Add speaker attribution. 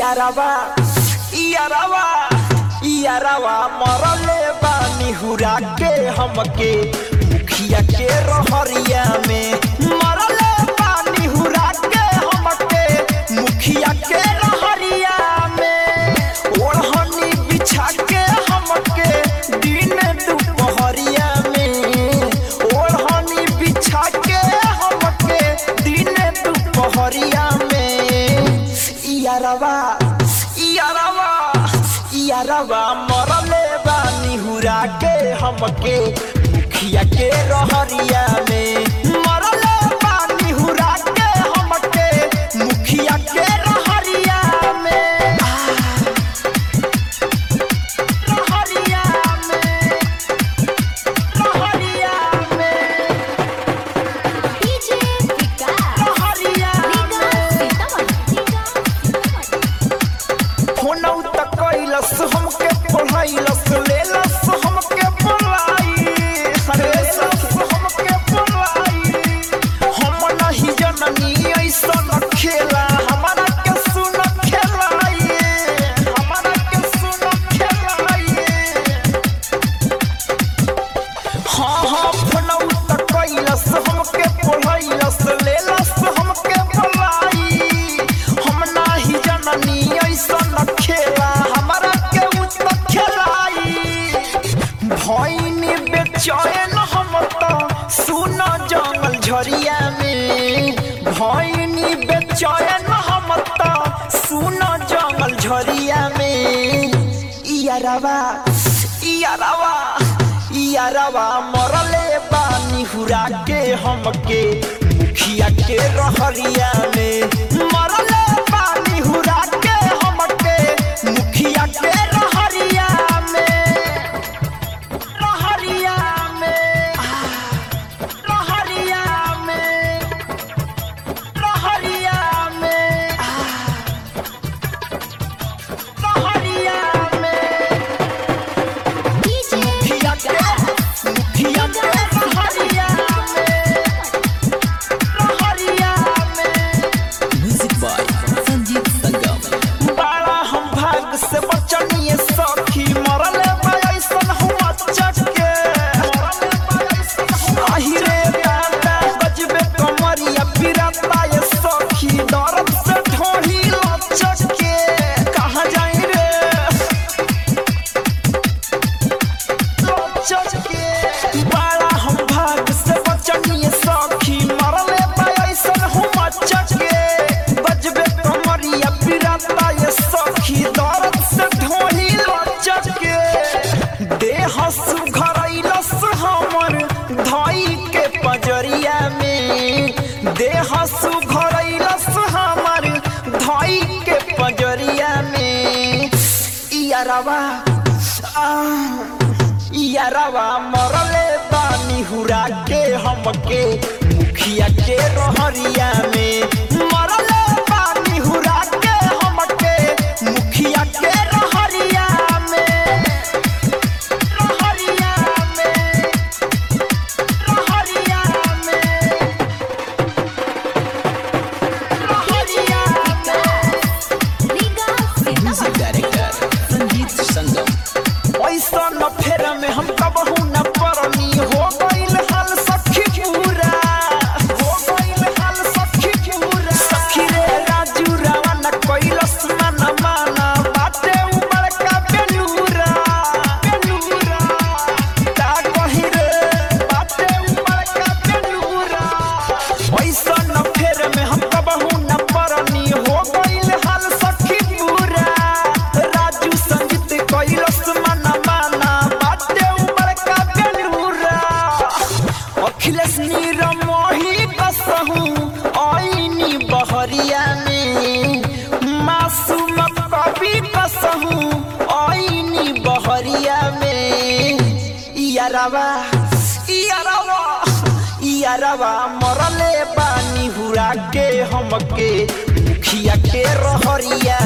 Speaker 1: इयारवा इयारवा इयारवा मरले बानी हुरा के हमके मुखिया के रहरिया में मरले बानी हुरा के हमके मुखिया के रहरिया में ओढ़नी बिछा के हमके दिन दुपहरिया में ओढ़नी बिछा के हमके दिन दुपहरिया में इयारवा इयारवा इयारवा मरले बानी हुरा के हमके मुखिया के रहरिया में मरले बानी हुरा के हमके मुखिया के रहरिया में रहरिया में रहरिया में
Speaker 2: डीजे विकास
Speaker 1: रहरिया में फोनौ त कैलस हमके पढ़ाइलस लेलस हमके पढ़ाई अरे लेलस हमके पढ़ाई हम नहीं जननी ऐसन खेला हमारा के सुन खेलाइए हमारा के सुन खेलाइए हाँ हाँ फोनौ त कैलस हमके पढ़ाइलस लेलस हमके पढ़ाई हम नाही जननी ऐसन खेला हमारा के उत खेलाई भैनी बेचैन हम त सुन जंगल झरिया में भैनी बेचैन हम त सुन जंगल झरिया में इयारवा इयारवा इयारवा मरले बानी हुरा के हमके मुखिया के रहरिया में मरले बानी हुरा के हमके मुखिया के रहरिया में रहरिया में रहरिया में रहरिया में रहरिया में
Speaker 2: डीजे
Speaker 1: मुखिया के मुखिया के रहरिया में रहरिया में
Speaker 3: म्यूजिक बाय संजीत संगम
Speaker 1: बड़ा हम भाग से बचनिए सखी मरल ऐसन हम अचक के आही रे दादा बजबे कमरिया पिरता ये सखी दर्द से ढोही लचक के कहाँ जाई रे लचक के बड़ा हम भाग से बचनिए सखी मरले ऐसन हम अचक के बजबे कमरिया पिरता ये सखी दर्द से ढोही लचक के देह सुघरैलस हमर धई के पजरिया में देह सुघरैलस हमर धई के पजरिया में इयारवा आ इयारवा मरले बानी हुरा के हमके मुखिया के रहरिया में मरले बानी हुरा के हमके मुखिया के रहरिया में रहरिया में रहरिया में रहरिया में
Speaker 3: म्यूजिक डायरेक्टर संजीत संगम
Speaker 1: ऐसा न फेर में हम कबहू न परनी हो गइल हाल सखी पूरा हो गइल हाल सखी पूरा सखी रे राजू रावा न कैलस मन माना बाटे उ बड़का बेलूरा बेलूरा का कही रे बाटे उ बड़का बेलूरा ऐसा न फेर में हम कबहू न परनी हो गइल हाल सखी पूरा राजू संगीत कैलस मना माना बाटे उ बड़का बेलूरा अखिलेश नीरमोही कसहू आईनी बहरिया में मासूम कवि कसहू आईनी बहरिया में इयारवा इयारवा इयारवा मरले बानी हुरा के हमके मुखिया के रहरिया